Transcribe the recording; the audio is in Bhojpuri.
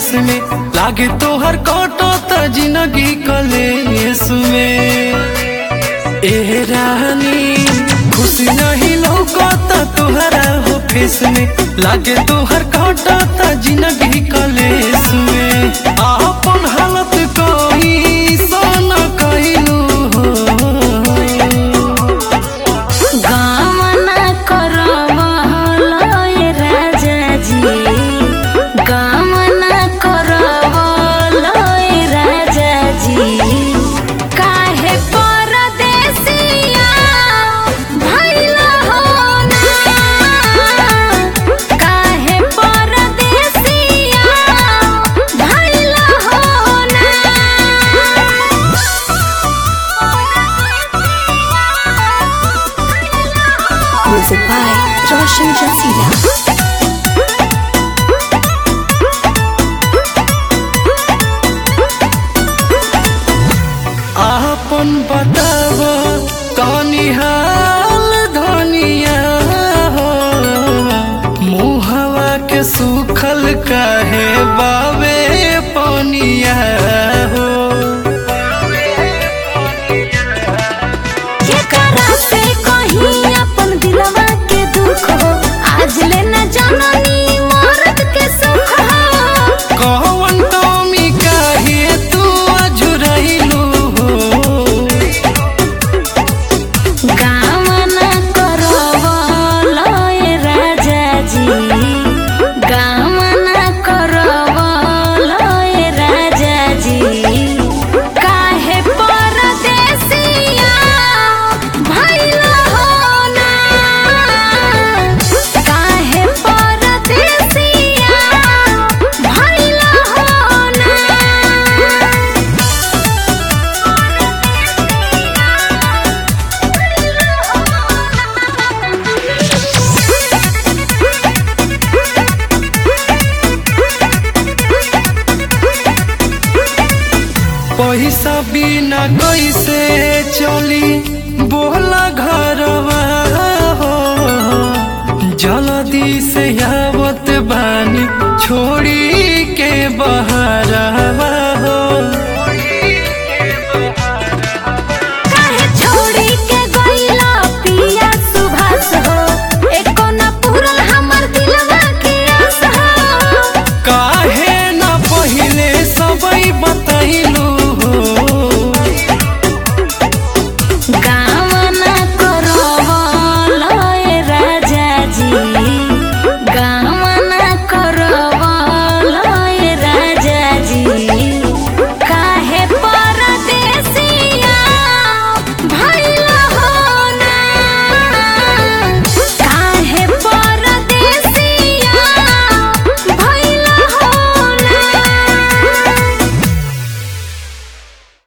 फेस में लागे तोहर कटो त जिंदगी कलेस में ए रानी खुशी नहीं लौकत तोहरा हो फेस में लागे तोहर कटो त जिंदगी कलेस में आपन हालत कोई सोना कइलू हो गामना करवलय राजा जी गामना करवलय राजा जी काहे परदेसिया भइला हो ना काहे परदेसिया भइला हो ना Music by Roshan Jasila. आपन बताव तनी हाल धनिया हो मुहवा के सुखल काहे बावे पनिया